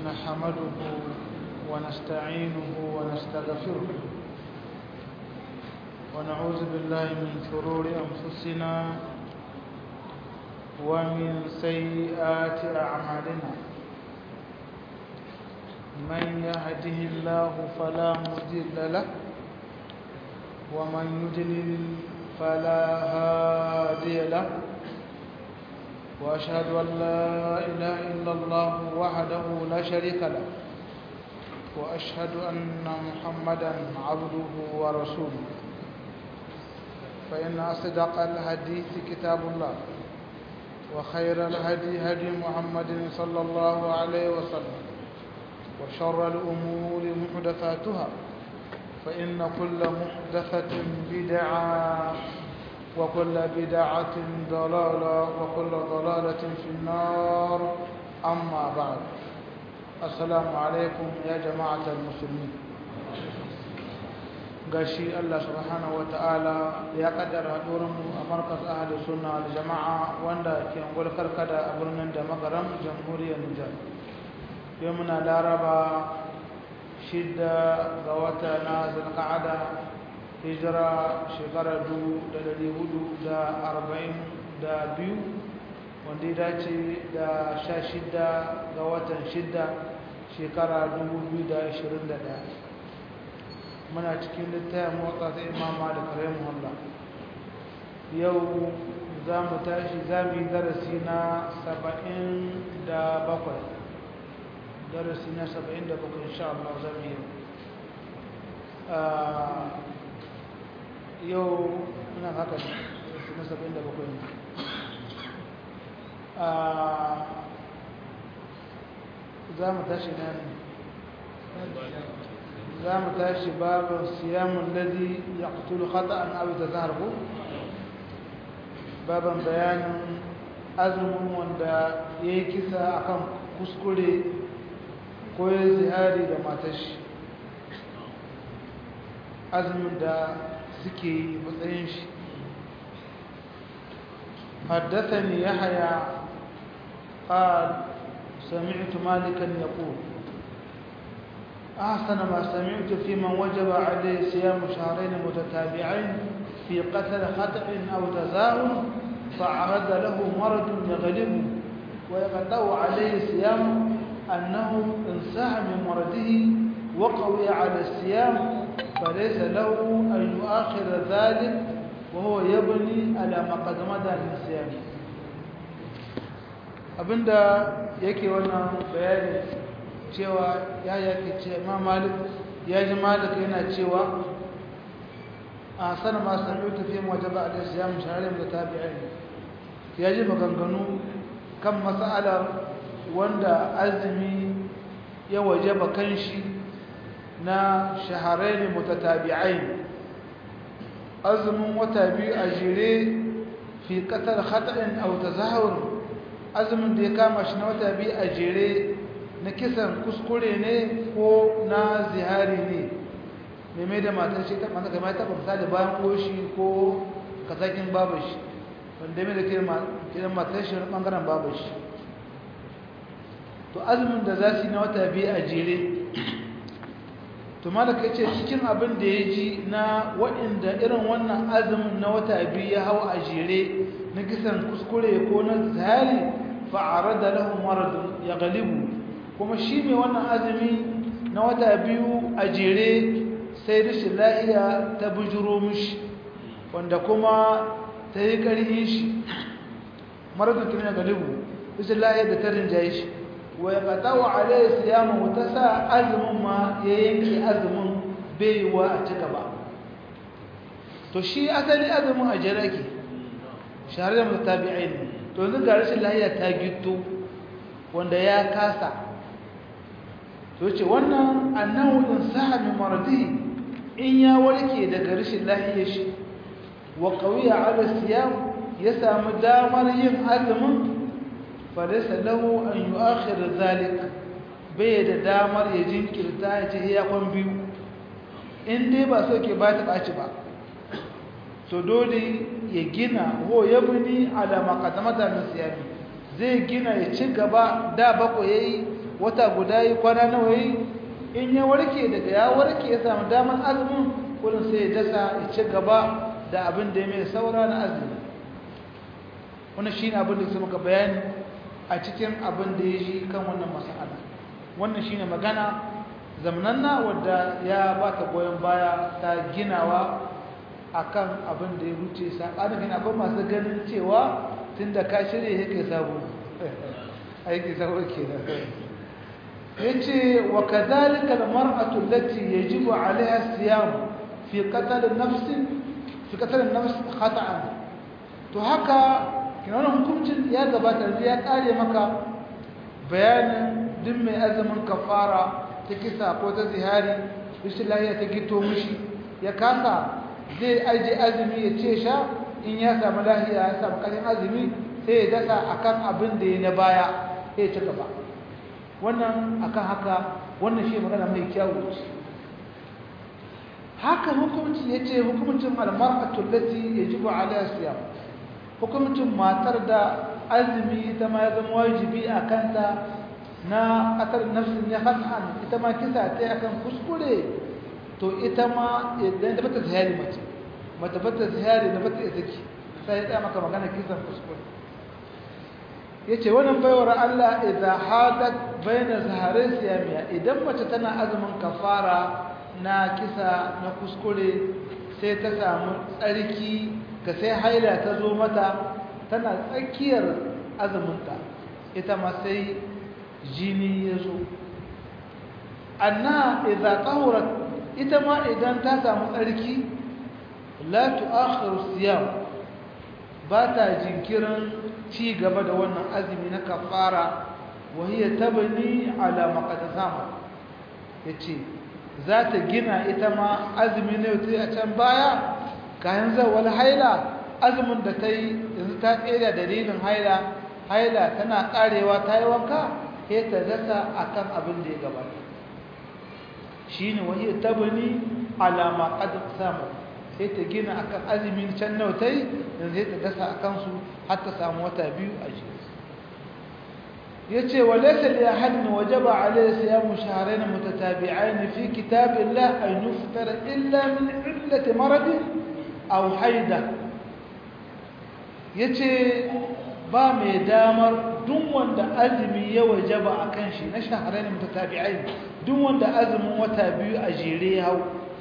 نحمده ونستعينه ونستغفره ونعوذ بالله من شرور أنفسنا ومن سيئات أعمالنا من يهده الله فلا مضل له ومن يضلل فلا هادي له وأشهد أن لا إله إلا الله وحده لا شريك له وأشهد أن محمدا عبده ورسوله فإن أصدق الحديث كتاب الله وخير الهدي هدي محمد صلى الله عليه وسلم وشر الأمور محدثاتها فإن كل محدثة بدعة وكل بدعة ضلالة وكل ضلالة في النار أما بعد السلام عليكم يا جماعة المسلمين gashi Allah subhanahu wataala ya kaddara mu a markas ahli sunna wal jama'a wanda ke angol karkada a birnin da magaram jamhuriyar Nijar yau muna laraba shidda ga wata na zulqa'ada hijira shekara dubu da dari hudu da arba'in da biyu wanda ya dace da sha shidda ga watan shidda shekara dubu biyu da ashirin da ɗaya muna cikin littafin motsa ta imama da kare muhalla yau za mu tashi za mu yi darasi na saba'in da bakwai darasi na saba'in da bakwai insha Allah za mu yi yau ina haka ne na saba'in da bakwai ne za mu tashi na ne za mu tashi babin siyamun ladi ya kutulu khata'an abu ta zahar ku babin bayanin azumin wanda ya yi kisa akan kuskure ko ya zihari da matashi azumin da suke yi matsayin shi حدثني يحيى قال سمعت مالكا يقول أحسن ما سمعت في من وجب عليه صيام شهرين متتابعين في قتل خطأ أو تزاهم فعرض له مرض يغلبه ويقطع عليه صيام أنه انساح من مرضه وقوي على الصيام فليس له أن يؤخر ذلك وهو يبني على ما قد مدى من صيامه abinda yake wannan bayani cewa ya yake ce ma malik ya ji malik yana cewa a sanar ma sami tafiye wajaba a da siyam shaharin da tabi'ai ya ji maganganu kan matsalar wanda azumi ya wajaba kan shi na shaharai mutatabi'ai azumin wata biyu a jere fi ƙasar haɗarin auta zahar azumin da ya kama shi na wata biyu a jere na kisan kuskure ne ko na zihari ne mai da matar shi ta mata kamar taɓa misali bayan ƙoshi ko kasakin babu shi wanda mai da kiran matar shi wani ɓangaren babu shi to azumin da za su yi na wata biyu a jere to malaka ce cikin abin da ya ji na waɗanda irin wannan azumin na wata biyu ya hau a jere na kisan kuskure ko na zihari fa'ara da lahun maradun ya galibu kuma shi mai wannan azumi na wata biyu a jere sai rashin lahiya ta bujuro mishi wanda kuma ta yi ƙarfi shi maradun kina galibu rashin lahiya da ta rinjaye shi wa ya ƙata wa alayhi siyamu ta sa azumin ma ya yanke azumin baiwa a cika ba to shi asali azumin a jere ke shahar da mutabi'ai ne to yanzu ga rashin lahiya ta gito wanda ya kasa to ce wannan annahu in saha min maradihi in ya warke daga rashin lahiyar shi wa qawiya ala siyam ya samu damar yin azumin falaysa lahu an yu'akhir zalik bai da damar ya jinkirta ya ce ya kwan biyu in dai ba so ke ba ta ɓaci ba to dole ya gina ho ya buni ala maqaddamata min siyami zai gina ya ci gaba da bako yayi wata guda yi kwana nawa yi in ya warke daga ya warke ya samu damar azumin kullum sai ya dasa ya ci gaba da abin da ya mai saura na azumi wannan shi ne abin da su muka bayani a cikin abin da ya ji kan wannan mas'ala wannan shi ne magana zamananna wadda ya ba ta goyon baya ta ginawa akan abin da ya wuce saɓanin gina akwai masu ganin cewa tun da ka shirya ya kai sabo aiki sabo ke da ya ce wa ka zalika da mar'atu lati ya ji wa alaiha siyam fi katalin nafsin fi katalin nafsin khata'an to haka kina wani hukuncin ya gabata ya kare maka bayanin duk mai azumin kafara ta kisa ko ta zihari rashin lahiya ta gito mishi ya kasa zai aje azumi ya ce sha in ya samu lahiya ya samu ƙarfin azumi sai ya dasa akan abin da ya na baya sai ya ci gaba wannan akan haka wannan shi magana mai kyawu ce haka hukumci ya ce hukumcin almar'atul lati yajibu alaiha siyam hukumcin matar da azumi ita ma ya zama wajibi a kanta na ƙasar nafsin ya hasan ita ma kisa ta akan kuskure to ita ma idan da bata zahari mace mata bata zahari da bata izaki sai ya maka magana kisan kuskure yace wannan baiwar Allah idza hadat baina zaharin siyamiya idan mace tana azumin kafara na kisa na kuskure sai ta samu tsarki ka sai haila ta zo mata tana tsakiyar azuminta ita ma sai jini ya zo anna idza tahurat ita ma idan ta samu tsarki la tu'akhiru siyam ba ta jinkirin ci gaba da wannan azumi na kafara wa hiya tabni ala maqtasama yace za ta gina ita ma azumi ne ta a can baya kayan zawal haila azumin da ta yi yanzu ta tsere dalilin haila haila tana karewa ta yi wanka sai ta dasa akan abin da ya gabata shine wahiyar tabani alama qad samu sai ta gina akan azumin can nautai dan sai ta dasa akan su har ta samu wata biyu a jiki yace walaysa li ahadin wajaba alayhi siyamu shahrayn mutatabi'ain fi kitabillah an yuftara illa min illati marad aw haida yace ba mai damar duk wanda azumi ya wajaba akan shi na shahrayn mutatabi'ain duk wanda azumin wata biyu a jere hau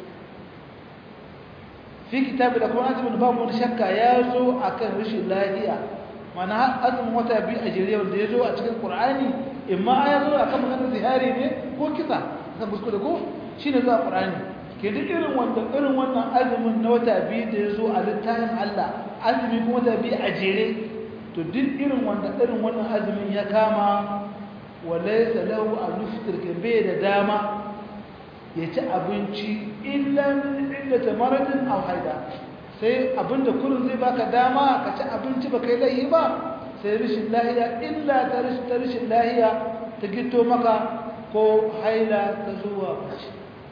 fi kitabi da kuma azumin babu wani shakka ya zo akan rashin lafiya mana azumin wata biyu a jere wanda ya zo a cikin qur'ani imma ya zo akan maganar zihari ne ko kisa kan kuskure ko shine zuwa qur'ani ke duk irin wanda irin wannan azumin na wata biyu da ya zo a littafin Allah azumi kuma wata biyu a jere to duk irin wanda irin wannan azumin ya kama walaysa lahu an yuftir ke bai da dama ya ci abinci illa min illati maradin aw haida sai abinda kullun zai baka dama ka ci abinci baka yi laifi ba sai rishin lahiya illa ta rishin ta rishin lahiya ta gito maka ko haila ta zuwa mace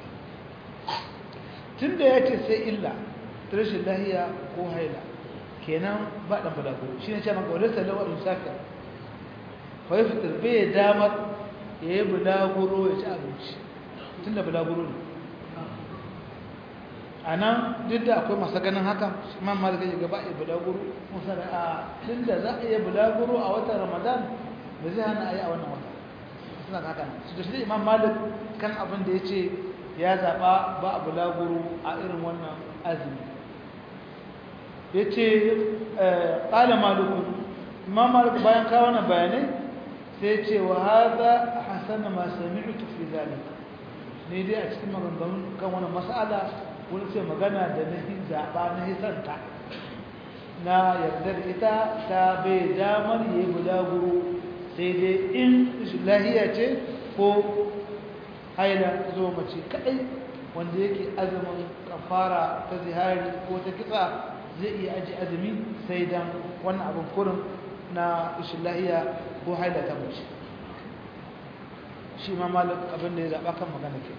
tunda yace sai illa ta rishin lahiya ko haila kenan ba dan balaguro shine ce maka walaysa lahu an yusafir fa yaftir bai damar yayi bulaguro ya ci abinci tunda bulaguro ne anan duk da akwai masu ganin haka imam malik ya gaba ya bulaguro musa da a tunda za a yi bulaguro a watan ramadan ba zai hana a yi a wannan wata suna da haka su da shi imam malik kan abin da ya ce ya zaɓa ba a bulaguro a irin wannan azumi ya ce ƙala malikun imam malik bayan kawo na bayanai sai ce wa haza hasana ma sami'tu fi zalika ne dai a cikin maganganun kan wani mas'ala wani ce magana da na hin zaɓa na hisanta na yardar ita ta bai damar yi bulaguro sai dai in lahiya ce ko haila zo mace kaɗai wanda yake azumin kafara ta zihari ko ta kitsa zai iya aji azumi sai dan wannan abin kurin na ishin lahiya ko haila ta mace shi ma malik abin da ya zaɓa kan magana ke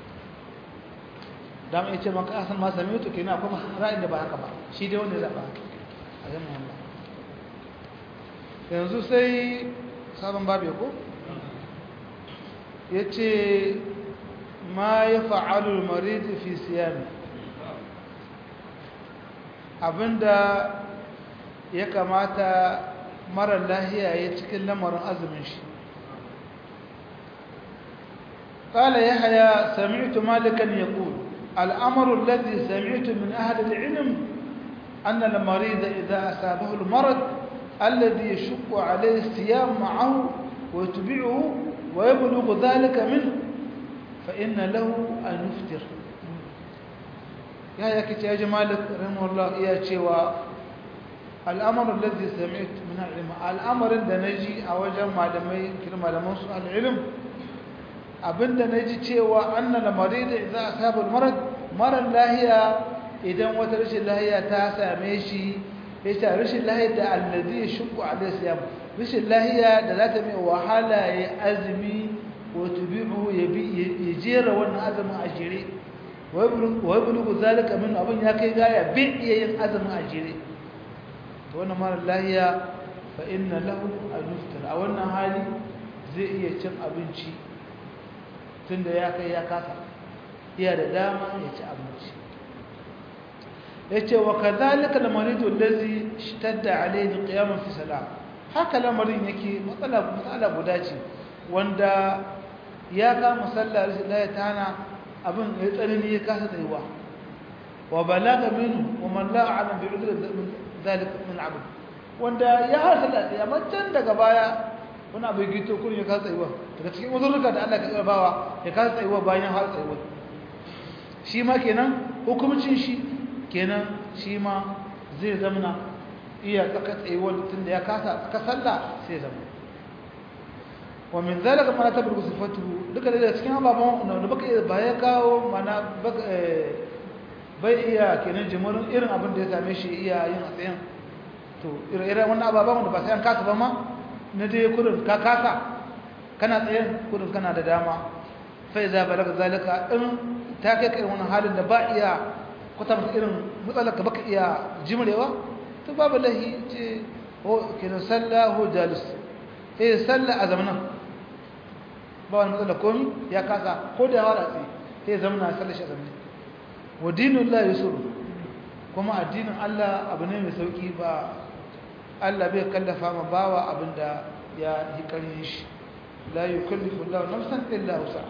dama ya ce maka asan ma sami mutu ke na kuma ra'ayin da ba haka ba shi dai wanda ya zaɓa a zama yamma yanzu sai sabon babu ya ko yace ma yaf'alu al-marid fi siyami abinda ya kamata mara lahiya ya cikin lamarin azumin shi قال يحيى سمعت مالكا يقول الأمر الذي سمعت من أهل العلم أن المريض إذا أصابه المرض الذي يشق عليه الصيام معه ويتبعه ويبلغ ذلك منه فإن له أن يفطر يا يا كتي يا مالك رحمه الله يا شيوا الأمر الذي سمعت من العلم الأمر ده نجي أوجه معلمي كلمة لمن العلم abinda na ji cewa annal marida idza asaba marad marar lahiya idan wata rashin lahiya ta same shi yace rashin lahiya da allazi yashqu alayhi siyam rashin lahiya da za ta mai wahala ya azumi wa tubi'u ya jera wannan azumin a jere wa yablugu zalika min abin ya kai gaya bi iya yin azumin a jere to wannan marar lahiya fa inna lahu an a wannan hali zai iya cin abinci tunda ya kai ya kasa iya da dama ya ci abinci yace wa kadhalika al-maridu allazi ishtadda alayhi qiyamun fi salat haka lamarin yake matsala matsala guda ce wanda ya kama sallar la ya tana abin ya tsanani ya kasa tsayuwa wa balaga minhu wa man la a'lam bi udri dhalika min abd wanda ya hasala ya macen daga baya wani abu gito kurin ya kasa tsayuwa daga cikin uzurruka da Allah ka tsaya bawa ya kasa tsayuwa bayan har tsayuwa shi ma kenan hukumcin shi kenan shi ma zai zamana iya tsaka tsayuwa tun da ya kasa ka sallah sai zama wa min zalika ma tabarku sifatu duka da cikin ababan da baka iya baya kawo mana baka bai iya kenan jimurin irin abin da ya same shi iya yin a tsayin to irin wannan ababan da ba sai an kasa ba ma na dai kurin ka kasa kana tsayen kurin kana da dama fai za balaga zalika in ta kai kai wani halin da ba iya kwata mata irin matsalar ka baka iya jimrewa to babu lahi ce ho kenan sallah ho jalis eh sallah a zamanan ba wani matsala komi ya kasa ko da yawa da tsaye sai zamana sallah shi a zamanin wa dinun la yusuf kuma addinin Allah abu ne mai sauki ba Allah bai kallafa ma bawa abinda ya yi ƙarfin shi la yukallifu Allah nafsan illa wus'aha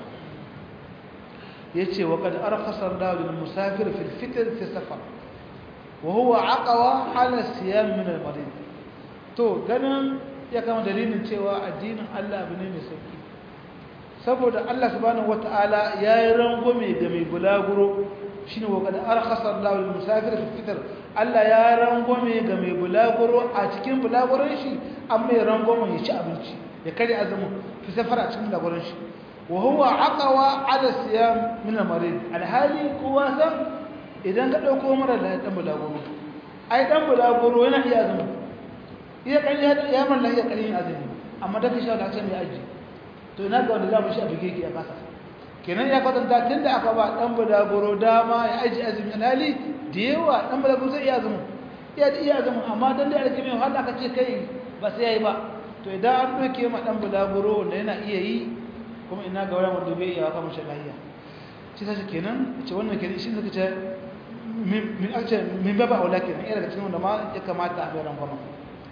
yace wa qad arkhasa Allah lil musafir fi al-fitr fi safar wa huwa aqwa ala siyam min al-marid to ganin ya kama dalilin cewa addinin Allah abu ne mai sauki saboda Allah subhanahu wataala yayi rangume ga mai bulaguro shine wa qad arkhasa Allah lil musafir fi al-fitr Allah ya rangwame ga mai bulaguro a cikin bulaguron shi an mai rangwame ya ci abinci ya kare azumin fi safara a cikin bulaguron shi wa huwa aqwa ala siyam min al-marid alhali kowa san idan ka dauko mara da dan bulaguro ai dan bulaguro yana iya azumin iya kan ya ya man lahiya kan yin azumi amma da ka sha da ce mai aji to ina ga wanda za mu shi a bige ki a kasa kenan ya kwatanta tunda aka ba dan bulaguro dama ya aji azumi alhali da yawa dan balagu zai iya zama iya iya zama amma dan da alƙi mai wahala aka ce kai ba sai yayi ba to idan an doke ma dan bulaguro wanda yana iya yi kuma ina ga wani wanda bai iya haka mashi lahiya shi sai kenan ce wannan kenan shi zaka ce min ace min baba aula kenan iya daga cikin wanda ma ya kamata a bayan gwamma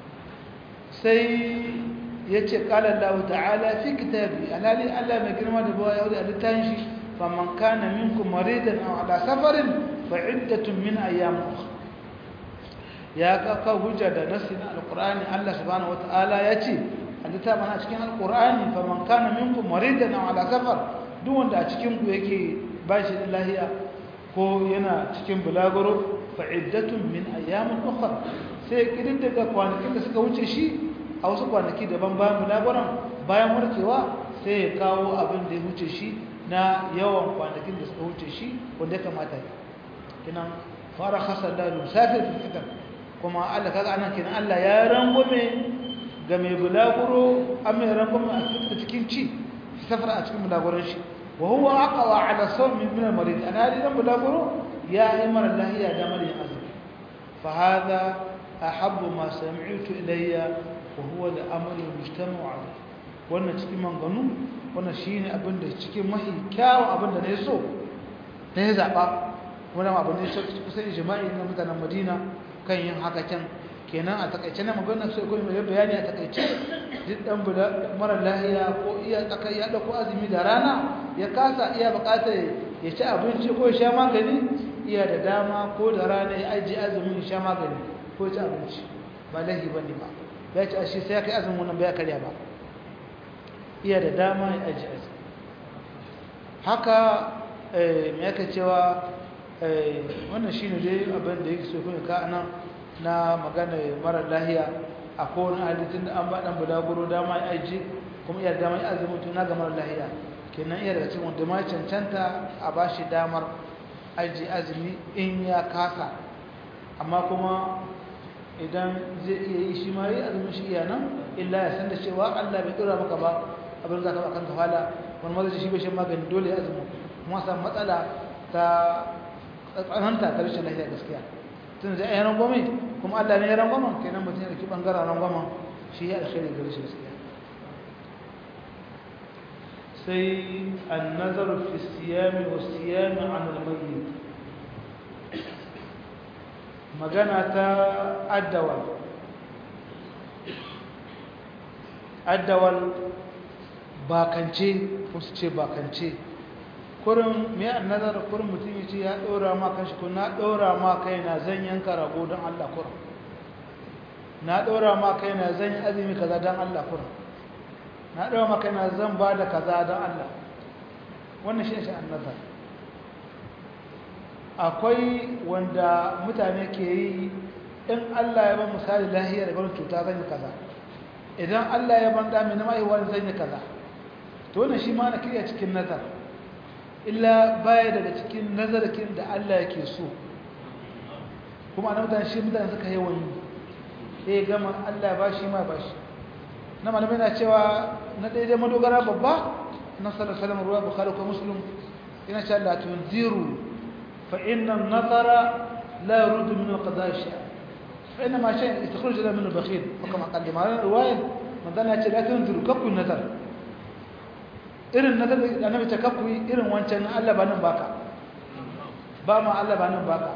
sai yace qala Allah ta'ala fi kitabi alali Allah mai girma da bawa yahudi a littafin shi faman kana minkum maridan aw ala safarin fa'iddatun min ayyam ukhra ya kaka hujja da nasi na alqur'ani Allah subhanahu wataala yace alita mana cikin alqur'ani faman kana minkum maridan aw ala safar duk wanda a cikin ku yake bashi lahiya ko yana cikin bulaguro fa'iddatun min ayyam ukhra sai kidin daga kwanakin da suka wuce shi a wasu kwanaki daban bayan bulaguron bayan warkewa sai ya kawo abin da ya wuce shi na yawan kwanakin da suka wuce shi wanda ya kamata ya kinan fara khasar da musafir fi fitar kuma Allah kaga anan kinan Allah ya rangume ga mai bulaguro an mai rangume a cikin ci safar a cikin bulaguron shi wa huwa aqwa ala sawmi min al-marid ana dan bulaguro ya yi mara lahiya da mara azumi fa hada ahabbu ma sami'tu ilayya wa huwa al-amru al-mujtama'u alayhi wannan cikin manganu wannan shine abin da cikin mahi kyawun abin da ne so da ya zaba wannan abin ne so kusan ijma'i na mutanen Madina kan yin haka can kenan a takaice na magana sai ko mai bayani a takaice duk dan buda mara lahiya ko iya tsakai ya dauko azumi da rana ya kasa iya bukatar ya ci abinci ko ya sha magani iya da dama ko da rana ya aji azumin ya sha magani ko ya ci abinci ba lahi bane ba ya ci ashe sai ya kai azumin wannan bai karya ba iya da dama ya aji azumi haka me yake cewa wannan shine dai abin da yake so kuma ka anan na magana mara lahiya a kowane halittun da an ba dan bulaguro dama ya aji kuma iya dama ya azumi tuna ga mara lahiya kenan iya daga cikin wanda ma cancanta a ba shi damar aji azumi in ya kasa amma kuma idan zai iya yi shi ma yi azumin shi iya nan illa ya san da cewa Allah bai dora maka ba abin za ka ba kanka fala wani mazaji shi bai shan magani dole ya azumi kuma samu matsala ta tsananta ta rashin lafiya gaskiya tun da ya rangwame kuma Allah ne ya rangwama kenan mutum ya ɗauki ɓangaren rangwama shi ya alkhairi gare shi gaskiya sai an nazaru fi siyami wa siyami an almayi magana ta addawal addawal bakance ko su ce bakance kurin mai annazar kurin mutum ya ce ya ɗora ma kanshi ko na ɗora ma kai na zan yanka rago don Allah kurin na ɗora ma kai na zan yi azumi kaza don Allah kurin na ɗora ma kai na zan ba da kaza don Allah wannan shi shi annazar akwai wanda mutane ke yi in Allah ya ban misali lahiya da barin cuta zan yi kaza idan Allah ya ban dami na maiwa zan yi kaza to wannan shi ma na kirya cikin nazar illa baya daga cikin nazarkin da Allah yake so kuma na mutane shi mutane suka yi wani ya gama Allah ba shi ma ba shi na malamai na cewa na daidai madogara babba na salasalam ruwa bukari ko musulun ina ce Allah tunziru fa inna nazara la yurudu min al-qada shay fa inna ma shay yastakhruj min al-bakhil kama qaddim ala riwaya manzana ce la tunziru kakku nazar irin na da annabi ta kafu irin wancan na Allah ba nan baka ba ma Allah ba nan baka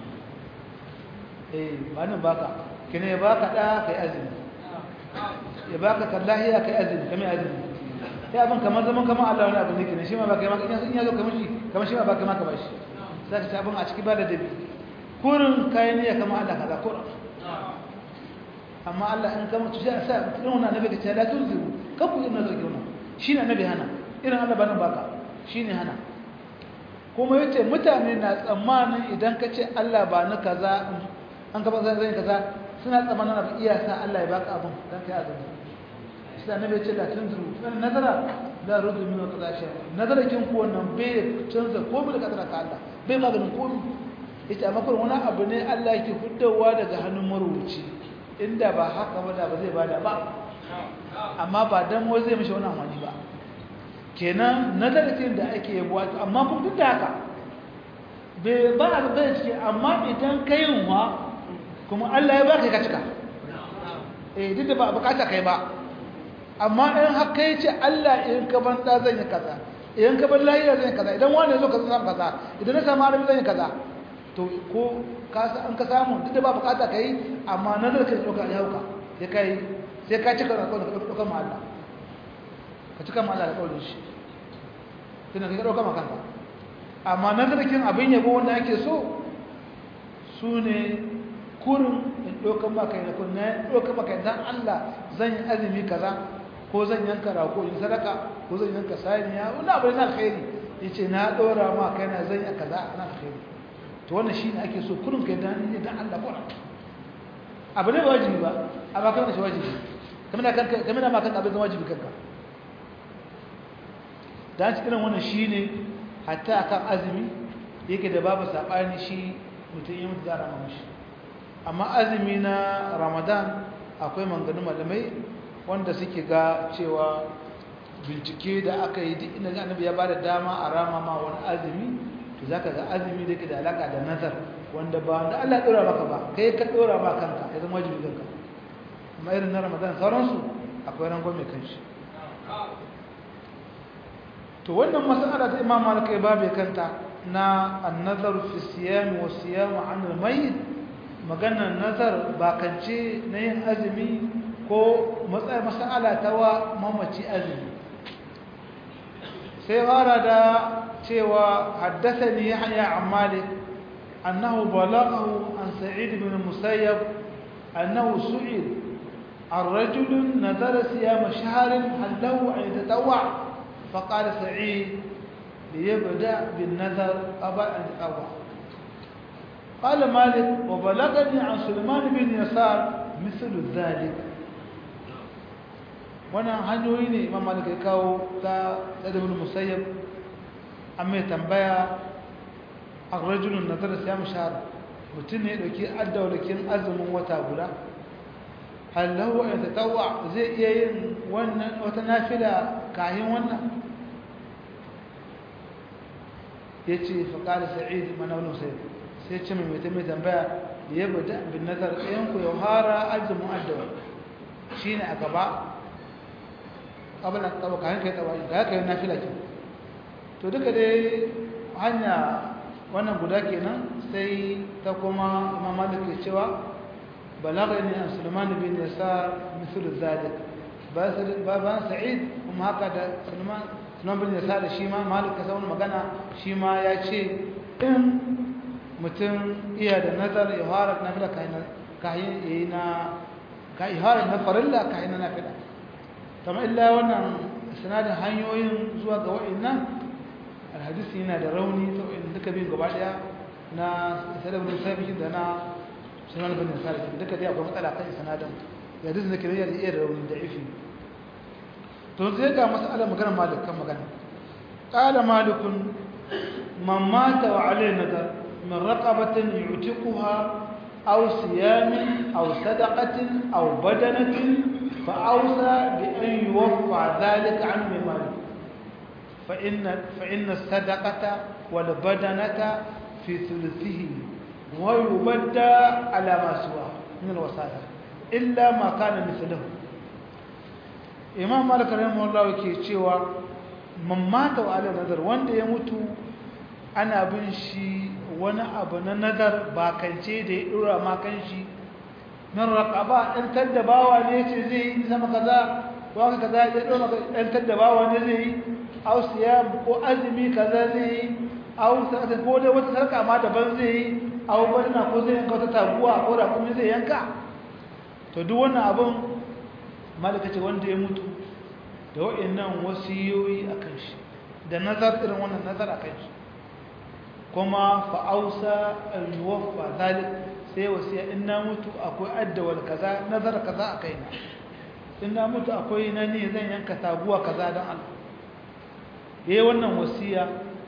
eh ba nan baka kine ya baka da kai azumi ya baka kallahiya kai azumi kamar azumi ya abin kamar zaman kamar Allah wani abu ne kine shi ma baka maka in ya zo kamar shi kamar shi ma baka maka bashi zaka ci abin a ciki ba da dabi kurin kai ne ya kamar Allah kaza kurin amma Allah in kamar tushi a sa irin wannan annabi ka ce la tunziru kafu irin nazar ke wannan shine annabi hana irin Allah ba nan baka shine hana kuma yace mutane na tsammanin idan ka ce Allah ba ni kaza an gaba zan zan kaza suna tsammanin abu iya sa Allah ya baka abun dan kai azumi shi da annabi yace la tunzuru wannan nazara la rudu min kaza shi nazara kin ku wannan bai canza ko da kadara ka Allah bai maganin komai yace amma kun wani abu ne Allah yake fuddawa daga hannun marubuci inda ba haka ba da ba zai bada ba amma ba dan wai zai mishi wannan wani ba kenan nazarcin da ake yabo amma kun duk da haka bai ba a bai ciki amma idan kai wa kuma Allah ya baka ka cika eh duk da ba bukata kai ba amma in har kai ce Allah in ka ban da zan yi kaza idan ka ban lafiya zan yi kaza idan wani zo ka zan kaza idan na samu arabi zan yi kaza to ko ka an ka samu duk da ba bukata kai amma nazarcin da ka yauka sai kai sai ka cika da kawai ka ɗauka ma Allah ka cika ma Allah da kawai shi tana ka ɗauka ma kanka amma nazarkin abin yabo wanda ake so su ne kurin in ɗauka ma kai na kun na ɗauka ma kai dan Allah zan yi azumi kaza ko zan yanka rago in sadaka ko zan yanka saniya wani abu na alkhairi ya ce na ɗora ma kai na zan yi kaza na alkhairi to wannan shi ne ake so kurin kai dan Allah kurin abu ne ba wajibi ba amma kai wani shi wajibi game da makan abin zama wajibi kanka da ci irin wannan shi ne hatta akan azumi yake da babu saɓani shi mutum yi mutu za a rama mashi amma azumi na ramadan akwai manganu malamai wanda suke ga cewa bincike da aka yi duk inda annabi ya ba da dama a rama ma wani azumi to za ka ga azumi da ke da alaka da nazar wanda ba wanda Allah ya ɗora maka ba kai ka ɗora ma kanka ya zama wajibi kanka amma irin na ramadan sauransu akwai rangon mai kanshi to wannan mas'ala ta imam malik ya babe kanta na an-nazar fi siyam wa siyam an al-mayyit maganar nazar bakance na yin azumi ko matsayin mas'ala ta wa mamaci azumi sai fara da cewa haddathani yahya an malik annahu balaghahu an sa'id ibn musayyab annahu su'id عن رجل نذر صيام شهر هل له أن يتطوع فقال سعيد ليبدأ بالنذر قبل أن يتطوع قال مالك وبلغني عن سليمان بن يسار مثل ذلك wannan hanyoyi ne imam malik ya kawo ta tsadabin musayyab an mai tambaya a rajulun nazar siyam shahar mutum ne ya ɗauki addawalakin azumin wata guda hallahu ya tatawa zai iya yin wannan wata nafila kayan wannan ya ce faƙaɗa sa'id mana wani sai sai ce mai mai mai tambaya da ya bada bin nazar ɗayanku ya hara azumin addawa shi ne a gaba ƙabala tsawa kayan kai tsawa ga ya kayan nafila ke to duka dai hanya wannan guda kenan sai ta kuma imam malik ke cewa بلغني عن سليمان بن يسار مثل ذلك بابا سعيد هم هكذا سليمان سليمان بن يسار شيما مالك كسون مغانا شيما يا ce in mutum iya da nazar iharar nafila kayan yayi na ka iharar na farilla kayan na nafila kama illa wannan sanadin hanyoyin zuwa ga wa'annan alhadisi yana da rauni ta wa'in duka biyu gaba daya na sadabin sabihin da na sunan bin nasara duka dai akwai matsala kan sanadin ya duk da kiriya da iya rauni da ifi to sai ga mas'alar magana malik kan magana qala malikun man mata wa alayhi nadar min raqabatin yu'tiquha aw siyamin aw sadaqatin aw badanatin fa awsa bi an yuwaffa dhalika an mali fa inna fa inna sadaqata wal badanata fi thuluthihi ويبدى على ما سواه من الوصايا إلا ما كان مثله إمام مالك رحمه الله yake cewa man mata wa ala nazar wanda ya mutu ana bin shi wani abu na nazar bakance da ya dora ma kan shi min raqaba dan taddabawa ne ce zai yi sama kaza ko haka kaza ya dora dan taddabawa ne zai yi aw siyam ko azumi kaza zai yi aw sadaka ko dai wata sarka ma daban zai yi aw barna ko zai yanka wata taguwa ko da kuma zai yanka to duk wannan abun malaka ce wanda ya mutu da wa'annan wasiyoyi akan shi da nazar irin wannan nazar akan shi kuma fa ausa al yuwaffa zalik sai wasiya in na mutu akwai addawal kaza nazar kaza akai na in na mutu akwai na ne zan yanka taguwa kaza don Allah yayi wannan wasiya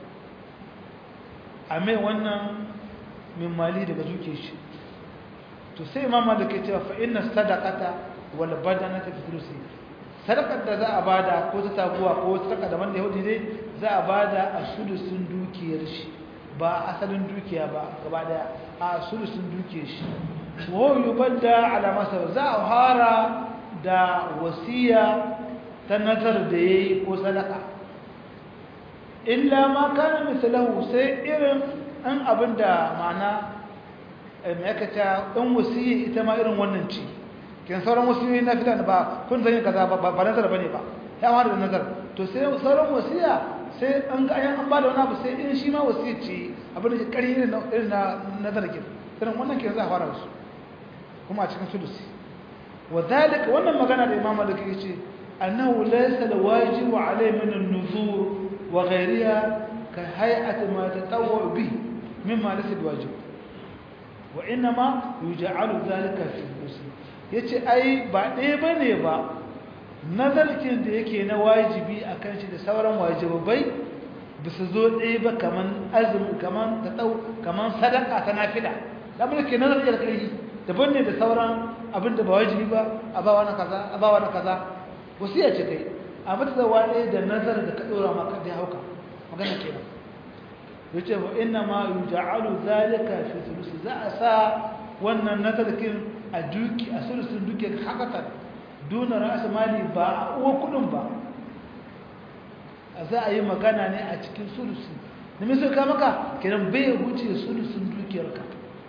a mai wannan min mali daga zuke shi to sai imam malik ya ce fa inna sadaqata wal badanata fi thuluthi sadaqar da za a bada ko ta taguwa ko ta taka da wanda yahudi dai za a bada a sulusun dukiyar shi ba asalin dukiya ba gaba daya a sulusun dukiyar shi wa yubadda ala masa za a fara da wasiya ta nazar da yayi ko sadaka illa ma kana misalahu sai irin an abinda ma'ana mai aka ce ɗan wasiyi ita ma irin wannan ci kin sauran wasiyoyi na fitan ba kun zan yi kaza ba ba nazar bane ba ya ma da nazar to sai sauran wasiya sai an ga ayan an ba da wani abu sai in shi ma wasiya ce abin da kari irin na irin na nazar kin irin wannan kin za a fara su kuma a cikin sulusi wa zalika wannan magana da imam malik yace annahu laysa alwajibu alayhi min an-nuzur wa ghayriha ka hay'ati ma tatawwa bihi mimma laysa biwajib wa inma yuj'alu dhalika fi muslim yace ai ba ɗaya bane ba nazarkin da yake na wajibi akan shi da sauran wajibai bisa zo ɗaya ba kaman azumi kaman tataw kaman sadaka ta nafila da mun ke nazar da kai daban ne da sauran abin da ba wajibi ba a ba wani kaza a ba wani kaza wasiya ce kai a mata da wani da nazar da ka dora maka da hauka magana kenan yace wa inna ma yuj'alu zalika fi thuluth za a sa wannan nazarkin a duki a sulusun duki hakatan duna ra's mali ba a uwa kudin ba za a yi magana ne a cikin sulusi da mai ka maka kenan bai wuce sulusun dukiyarka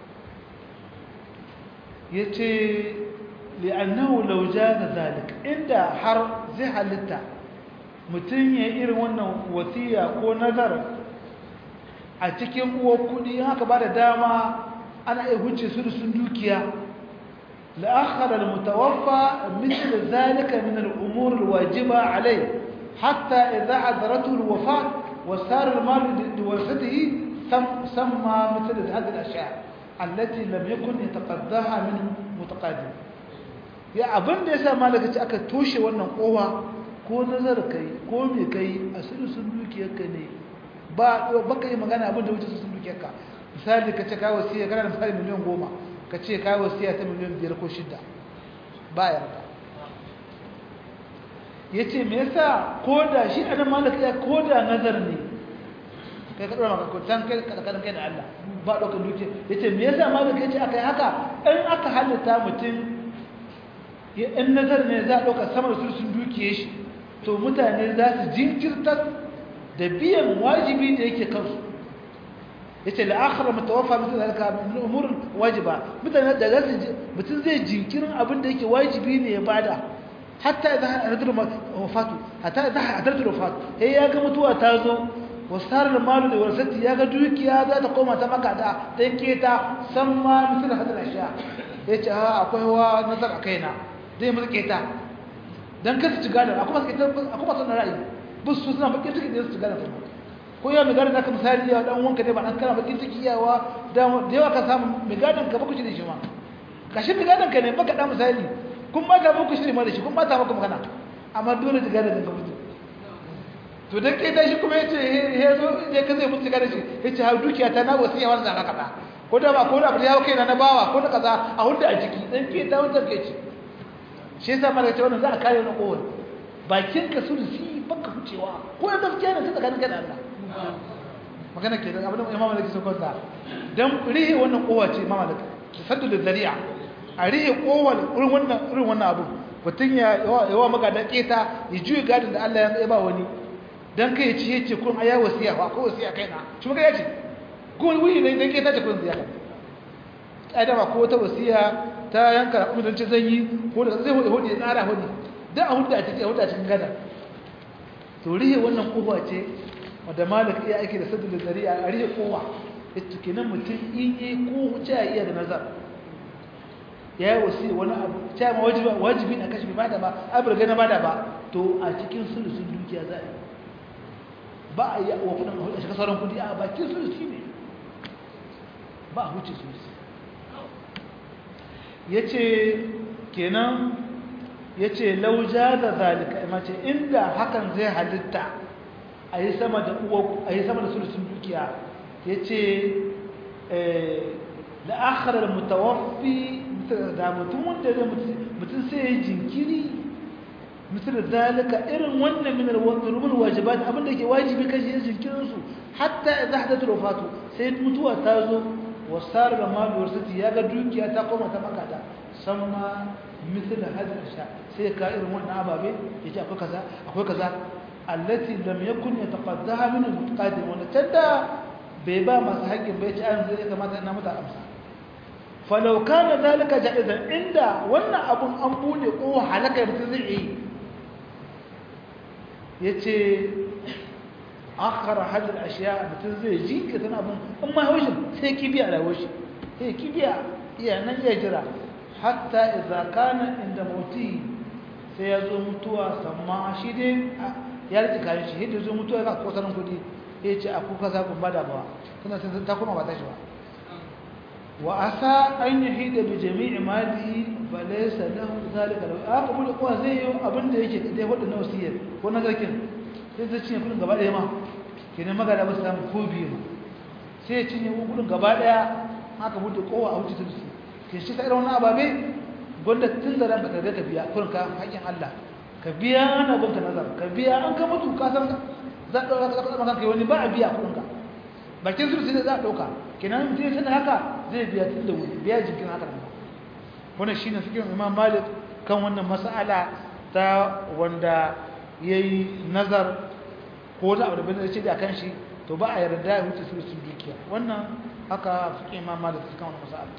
ya ce li'annahu lauja da zalik inda har zai halitta mutum ya irin wannan wasiya ko nazar a cikin uwar kudi haka ba da dama ana iya wuce sulusun dukiya لأخر المتوفى مثل ذلك من الأمور الواجبة عليه حتى إذا حضرته الوفاة وصار المال لورثته سمى مثل هذه الأشياء التي لم يكن يتقضاها من متقدم ya abin da ya sa malaka ce aka toshe wannan kowa ko nazar kai ko me kai a sun dukiyarka ne ba baka yi magana abin da wuce sun dukiyarka misali ka ce ka wasiya kana da misali miliyan goma ka ce ka wasiya ta miliyan biyar ko shida ba yarda ya ce me yasa ko da shi ana malaka ya ko da nazar ne kai kaɗa maka kutan kai kaɗan kai da Allah ba ɗaukar duke ya ce me yasa malaka ya ce aka yi haka in aka halitta mutum in nazar ne za a ɗauka sama da sun dukiye shi to mutane za su jinkirtar da biyan wajibi da yake kansu ya ce la'akara mutawafa mutum da ka min umurin wajiba mutane da za su mutum zai jinkirin abin da yake wajibi ne ya bada hatta idan hadatul wafatu hatta idan hadatul wafatu sai ya ga mutuwa ta zo wasar malu da warasati ya ga dukiya za ta koma ta makada dan keta san ma misal hadal asha yace a akwai wa nazar a kaina zai musu keta dan kasa ci gada akwai masu keta akwai masu ra'ayi bus su suna bakin ciki da su ci gada ko yau mai gadon da aka misali ya dan wanka dai ba dan kana bakin ciki yawa da yawa ka samu mai gadon ka baku shi da shi ma kashi mai gadon ka ne baka da misali kun ba ta muku shiri ma da shi kun ba ta muku magana amma dole da gadon ka mutu to dan kai shi kuma yace he zo je ka zai mutu gadon shi yace ha dukiya ta na wasiya wannan zaka kada ko da ba ko da ya kai na bawa ko da kaza a hudda a ciki dan ke ta wanda ke ci shi yasa mara ce wannan za a kare na kowa bakin ka sulusi baka hucewa ko da gaskiya ne tsakanin ka da Allah magana ke da abin da imam malaki sun kwanta dan rihe wannan kowa ce imam malaki saddu da zari'a a rihe kowa irin wannan irin wannan abu mutum ya yawa maka da keta ya juye gadin da Allah ya ba wani dan kai ci yace kun aya wasiya ba ko wasiya kaina shi maka yace ko wani ne dan keta ce kun ziyara kada ba ko ta wasiya ta yanka umman ce zan yi ko da zai hode hode ya tsara hode dan a hudda a cikin hudda a cikin gada to rihe wannan kowa ce wadda malik iya ake da sadar da zari'a a rihe kowa ita kenan mutum in yi ko wuce a iya da nazar ya yi wasu wani abu ta ma wajibi na kashi ba da ba abirga na bada ba to a cikin sulusun dukiya za a yi ba a yi wa kudin a shiga sauran kudi a bakin sulusi ne ba a huce sulusi ya ce kenan ya ce lauja da zalika mace inda hakan zai halitta a yi sama da uwa a yi sama da sulusun dukiya ya ce da akharar mutawaffi da mutum wanda zai mutum sai ya jinkiri misal zalika irin wannan min al-rubul wajibat abinda ke wajibi kashi yin jinkirin su hatta idza hadathu wafatu sai mutuwa ta zo wasar da malu wasati ya ga dukiya ta koma ta makata samma misal hadal sha sai ka irin wannan ababe yace akwai kaza akwai kaza allati lam yakun yataqaddaha min al-mutaqaddim wanda tanda bai ba masu haƙƙin bai ci an zai kamata ina mata amsa falau kana zalika jaizan inda wannan abun an bude ko halaka mutum zai yi yace akhara hadal ashiya mutum zai ji ka tana abun in ma haushin sai kibiya da haushi sai kibiya iya nan ya jira hatta idza kana inda mauti sai ya zo mutuwa samma shi dai ya rike kayan shi hidda zo mutuwa ga kosarin kudi ya ce a kuka za ku bada ba tana sun ta kuma ba ta shi ba wa asa an yi hida bi jami'i mali ba laisa lahu zalika lahu aka bude kowa zai yi abin da yake da wadda na wasiyar ko na zarkin sai ta cinye kudin gaba ɗaya ma kenan magana ba su samu ko biyu ma sai ya cinye kudin gaba ɗaya aka bude kowa a wuce ta su ke shi ta irin wani ababe gwanda tun da ranka ka ga ka biya kurin ka haƙƙin Allah ka biya ana gunka nazar ka biya an ka mutu ka san za a ɗauka ka ɗauka kai wani ba a biya kuɗinka bakin su sai za a ɗauka kenan mutum ya sanar haka zai biya tun da wuri biya jikin haka nan wannan shi ne suke imam malik kan wannan mas'ala ta wanda ya yi nazar ko wani abu da bai ce da kan shi to ba a yarda ya wuce sulusun dukiya wannan haka fiƙe ma da suka wani masala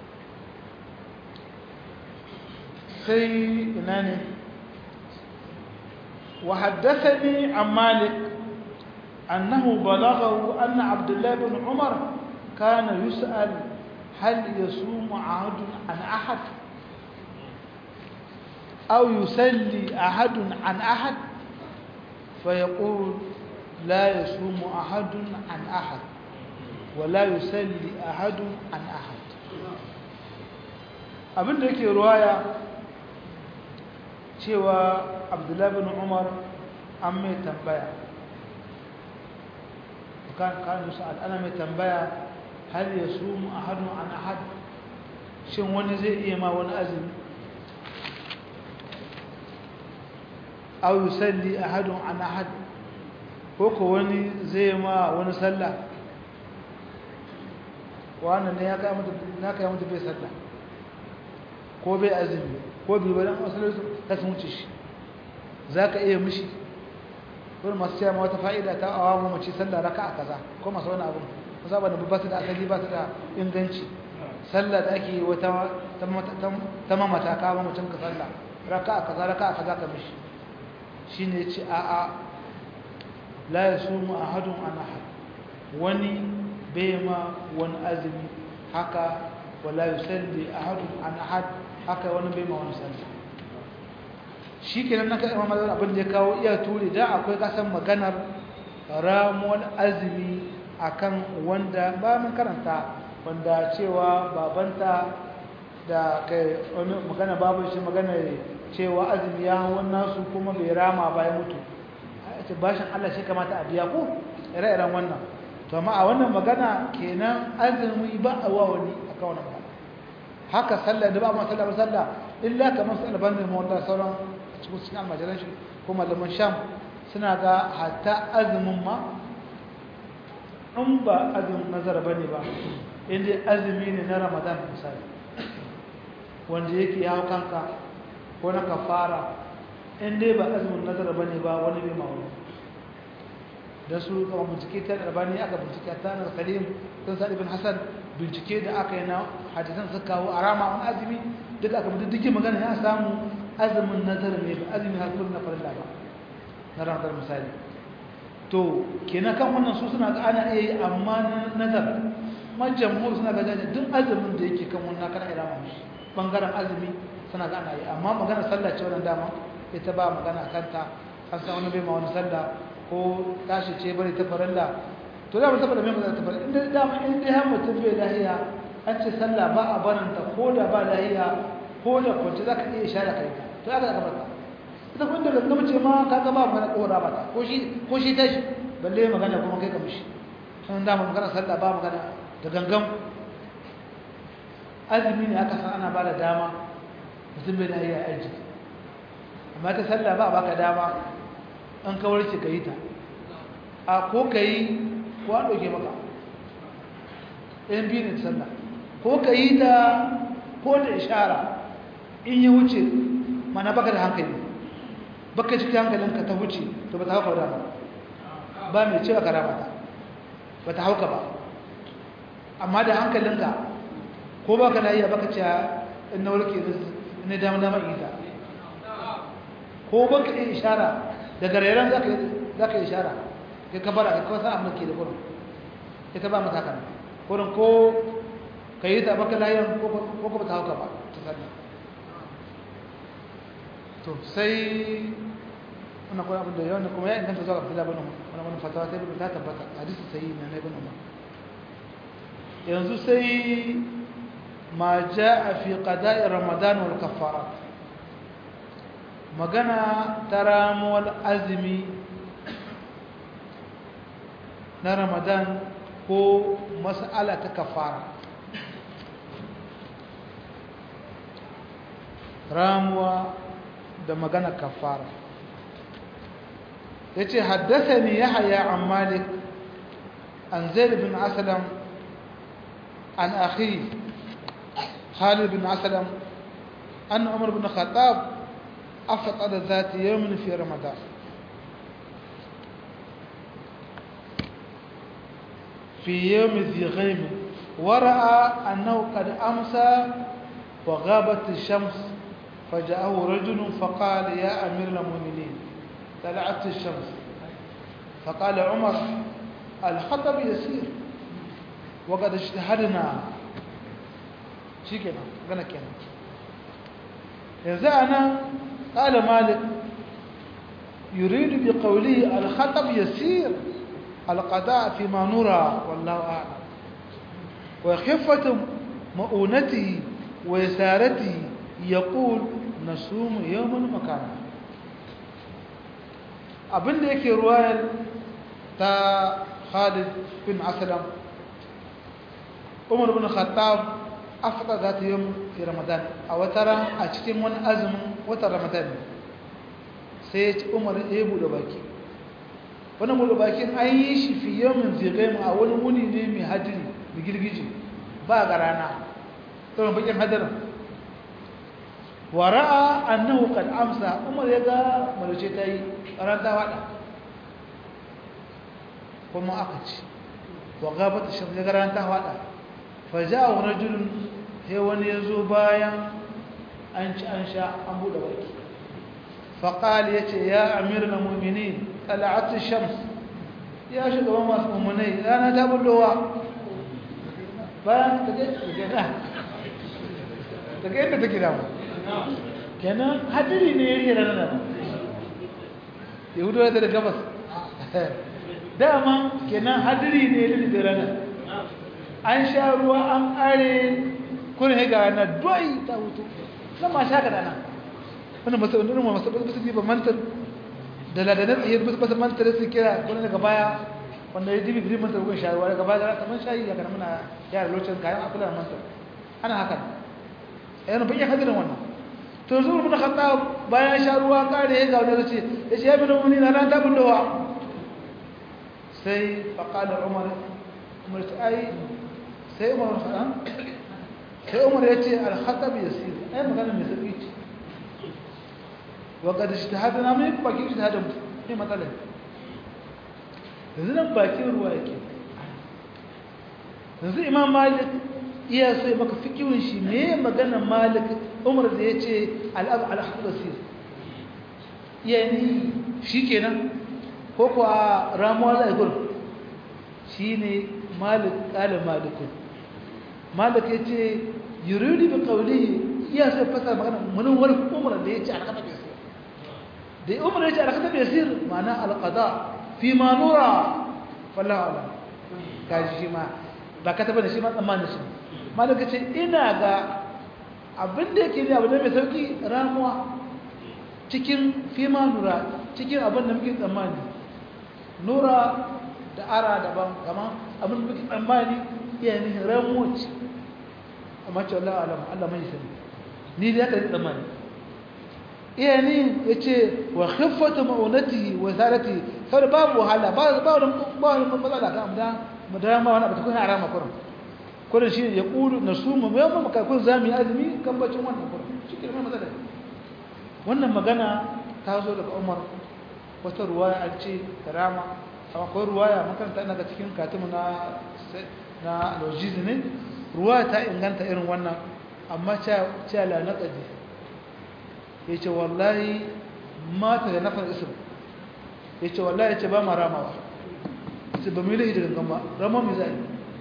sai ina ne وحدثني عن مالك أنه بلغه أن عبد الله بن عمر كان يسأل هل يصوم عهد عن أحد أو يسلي أحد عن أحد فيقول لا يصوم أحد عن أحد ولا يسلي أحد عن أحد abin da yake ruwaya cewa abdullahi bin umar an mai tambaya kan kan sa'ad ana mai tambaya hal yasumu ahadun an ahad shin wani zai iya ma wani azumi aw yusalli ahadun an ahad ko ko wani zai ma wani sallah wannan ne ya kai mutu na kai mutu bai sallah ko bai azumi ko bai bari asalin su ta sun wuce shi zaka iya mishi wani masu cewa wata fa'ida ta awa mu mace sallah raka'a kaza ko masu wani abu kusa ba da ba su da asali ba su da inganci sallah da ake wata ta mamata ka ba mutum ka sallah raka'a kaza raka'a kaza ka mishi shine yace a a la yasumu ahadun an ahad wani bai ma wani azumi haka wala yusalli ahadun an ahad haka wani bai ma wani sallah shi kenan na kaɗa mamazan abin da ya kawo iya turi da akwai kasan maganar ramuwar azumi akan wanda ba mun karanta wanda cewa babanta da kai wani magana babu shi magana cewa azumi ya hawan nasu kuma bai rama ba ya mutu a ce bashin Allah shi kamata a biya ko ire-iren wannan to amma a wannan magana kenan azumi ba a wa wani akan wannan magana haka sallah da ba ma sallah ba sallah illa kamar sallah ban da mawalla sauran cikin cikin almajiran shi ko malaman sham suna ga hatta azumin ma in ba azumin nazar ba ne ba inda azumi ne na ramadan misali wanda yake ya kanka ko na kafara inda ba azumin nazar ba ne ba wani bai ma wani da su kama bincike ta albani aka bincike ta na salim sun sa ibn hasan bincike da aka yi na hadisan suka kawo a rama wani azumi duka aka mutu duk magana ya samu azumin nazar ne ba azumin hakuri na farilla ba na ranar misali to kenan kan wannan su suna ga ana iya yi amma na nazar man jamhur suna ga jajen duk azumin da yake kan wannan kana ira mu bangaren azumi suna ga ana yi amma magana sallah ce wannan dama ita ba magana kanta an san wani bai ma wani sallah ko tashi ce bari ta farilla to da mutum da mai magana ta farilla inda dama in dai har mutum bai lahiya an ce sallah ba a baranta ko da ba lahiya ko da kwanci za ka iya ishara kai to aka zaka barka ita kun da gangama ce ma ka ga ba magana kora ba ko shi ko shi tashi balle magana kuma kai ka mishi sun da magana sallah ba magana da gangam azumi ne aka san ana ba da dama mutum bai da iya aiki amma ta sallah ba baka dama an kawar ce ka yi ta a ko ka yi ko an ɗauke maka ɗayan biyu ne sallah ko ka yi ta ko da ishara in yi wuce mana baka da hankali baka cikin hankalinka ta wuce to ba ta hauka da ba mai cewa karama ta ba ta hauka ba amma da hankalinka ko baka da iya baka cewa in na warke ne dama dama ita ko baka iya ishara daga rairan za ka ishara ka kabara ka kawasa amma ke da kurin ita ba mata kan kurin ko ka yi ta baka layan ko ba ta hauka ba ta sani to sai wannan kuma abin da yawan kuma ya inganta zuwa abdullahi bin umar wani fatawa ta ibn ta tabbata hadisi sai na ibn umar yanzu sai ma jaa fi qada'i ramadan wal kaffarat magana ta ramuwar azumi na ramadan ko mas'ala ta kafara ramuwa da magana kafara yace haddathani yahya an malik an zaid bin aslam an akhi khalid bin aslam an umar bin khattab afṭara ذات يوم في رمضان في يوم ذي غيم ورأى أنه قد أمسى وغابت الشمس فجاءه رجل فقال يا أمير المؤمنين طلعت الشمس فقال عمر الخطب يسير وقد اجتهدنا شي كده قال كده yanzu ana ƙala malik yuridu bi qawlihi al-khatab yasir al-qada fi ma nura wallahu a'lam wa khiffatu ma'unati wa yasarati yaqul nasumu yawman makana abinda yake ruwayar ta Khalid bin Aslam Umar bin Khattab afka za ta yi fi ramadan a wataran a cikin wani azumin watan ramadan sai ya ci umar ya buɗe baki wani buɗe bakin an yi shi fi yamin zirgaimu a wani wuni ne mai hadiri da girgiji ba ga rana tsoron bakin hadirin wara'a annahu kad amsa umar ya ga marice ta yi ran ta wada kuma aka ci wa gabata shan ya ga ran ta wada fa ja'a rajulun sai wani ya zo bayan an ci an sha an buɗe baki faƙali ya ce ya amir na mummini tala'atun shams ya shugaban masu mummunai rana ta bullowa bayan daga yadda take damu kenan hadiri ne ya rera nan yahudu da da gabas dama kenan hadiri ne ya rera nan an sha ruwa an ƙare kurin ga na doyi ta hutu nan ma sha kada nan wannan masu wannan masu masu ba mantar da ladanan tsaye ba su mantar su kira kurin daga baya wanda ya dibi birin mantar gun shayarwa daga baya da kaman shayi ya kana muna yara lokacin kayan akula mantar ana haka yana bayyana hadirin wannan to zuwa mun khatta bayan sha ruwa kare ya ga wani zace ya ce ya bi mun na ran ta bullowa sai faqala umar umar ai sai umar faɗa sai umar ya ce alhatab ya sir ai magana mai sauƙi ce wa ga da shahada na mai baki shahada ne matsalar yanzu nan bakin ruwa yake yanzu imam malik iya so ya maka fikirin shi me magana malik umar da ya ce alhatab ya sir iya ni shi kenan ko kuwa ramuwa za a yi shi ne malik ƙalin malikun malik ya ce yuridu bi qawlihi iya sai fasa magana mun wani umar da yace alqada bi yasir da umar yace alqada bi yasir ma'ana alqada fi ma nura wallahu alam kaji shi ma ba ka taba da shi ma tsammanin shi malik yace ina ga abin da yake ne abu da mai sauki ramuwa cikin fi ma nura cikin abin da muke tsammani nura da ara daban kama abin da muke tsammani iya ne ramuwa ce amma ce Allah alam Allah mai sani ni da yaka tsammani iya ni yace wa khiffatu ma'unatihi wa zarati saboda babu wahala ba ba wani ba wani matsala ka amma mu da ma wani abu kun harama kurin kurin shi ya kulu nasumu mu yamma maka kun zami azumi kan bacin wannan kurin shi ke mai matsala wannan magana ta zo daga Umar wata ruwaya an ce karama akwai ruwaya makaranta ina ga cikin katimu na na lojizi ne ruwa ta inganta irin wannan amma ce la naqadi yace wallahi mata da nafar ism yace wallahi yace ba ma ramawa sai ba mu yi da gangan ba rama mu zai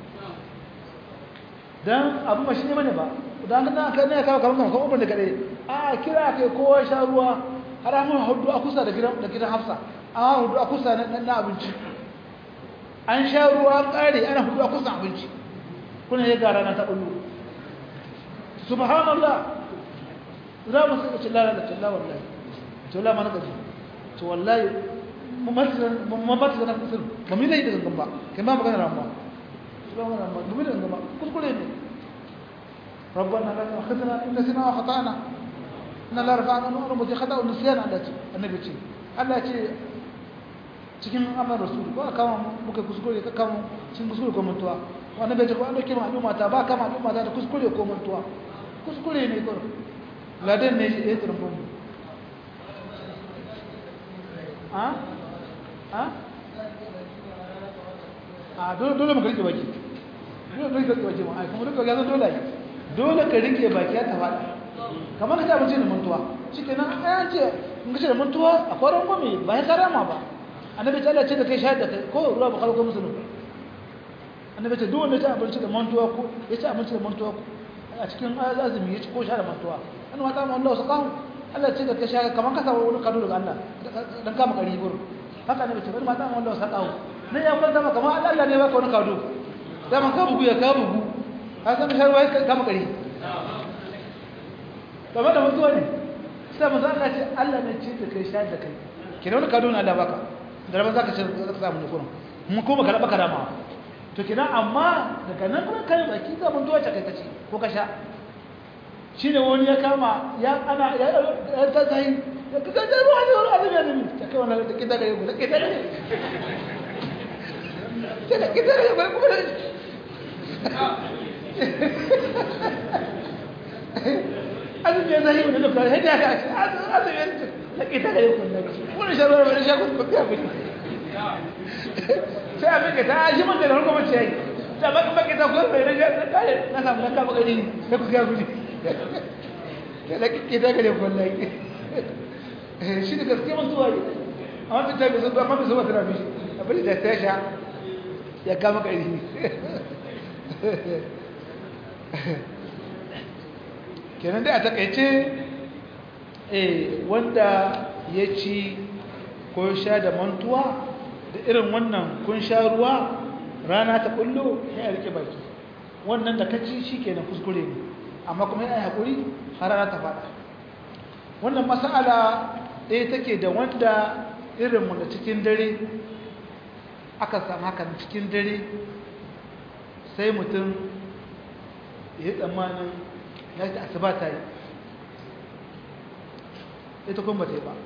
dan abu ba shi ne bane ba dan kana kai ne kawo kaman kaman ubun da kade a kira kai kowa sha ruwa har mun hudu a kusa da gidan da gidan Hafsa a hudu a kusa na abinci an sha ruwa kare ana hudu a kusa abinci kuna ya gara na ta ulu subhanallah za mu sai ce lalata ce la wallahi to la mana gaji to wallahi mu matsa mu matsa na kusur ba mi dai da gangan ba kai ma magana ramuwa subhanallah ba mi da gangan ba kuskure ne ربنا لا تؤاخذنا إن نسينا وخطأنا إن الله رفعنا نور متي خطأ ونسيان على النبي ce Allah ce cikin amar rasul ba kama muka kuskure ka kama cikin kuskure ko mantuwa wannan bai ce ko an dauke ma al'umma ta ba kama al'umma ta da kuskure ko mantuwa kuskure ne ko ladan ne ya turbo mu a a a dole dole mu rike baki dole dole ka rike baki ma ai kuma rike baki dole ai dole ka rike baki ta faɗa kamar ka ci abinci da mantuwa shikenan ai an ce in ka ci da mantuwa a kwaran gwami ba ya karama ba annabi ta Allah ce da kai shahid da kai ko ruwa ba kalko musulun annabi ce duk wanda ya ci abinci da mantuwa ko ya ci abinci da mantuwa ko a cikin azumi ya ci ko sha da mantuwa an mata mu Allah sakahu Allah ce da kai shahid kamar ka samu wani kado daga Allah dan kama kari gurin haka annabi ce bari mata mu Allah sakahu ne ya kwanta maka kamar Allah ne ba ka wani kado da man ka bugu ya ka bugu ka san sharwa ya kama kari kamar da mutuwa ne sai mu zaka ce Allah ne ce da kai shahid da kai kina wani kado na Allah baka da rabon zaka ce zaka samu ne kuma mun kuma ka raba karama to kina amma daga nan kuma kai baki ga mun duwace kai kace ko ka sha shine wani ya kama ya ana ya ta sai ya kaga da ruwa ne ruwa ne ne ta kai wannan da kida gare ku da kida gare ta da kida gare ku kuma azumi ya zai wani lokaci sai ya ka azumi ya da kida gare ku wannan sharwar wani shaku ku biya ku sai a mika ta shi man da harko mace yayi ta baka baka ta kuwa bai rage na kare na samu na kama gari sai ku ga guji da da kike da gare wallahi shi da gaskiya mun zuwa amma ta tabi zuwa amma bai zuwa tana bishi abin da ta sha ya kama gari kenan dai a takaice eh wanda ya ci ko sha da mantuwa da irin wannan kun sha ruwa rana ta kullo ya rike baki wannan da kaci shikenan kuskure ne amma kuma yana hakuri har rana ta fada wannan mas'ala ɗaya take da wanda irin mu da cikin dare aka samu hakan cikin dare sai mutum ya yi tsammanin ya ta asuba ta yi ita kuma ba ta yi ba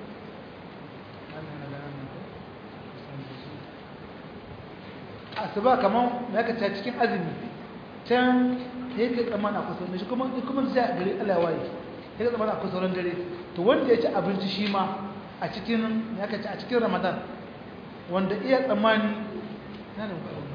asuba kaman ya kace cikin azumi can yake tsamana kusa ne shi kuma kuma sai gari Allah waye yake tsamana kusa sauran dare to wanda ya ci abinci shi ma a cikin ya kace a cikin Ramadan wanda iya tsamani nan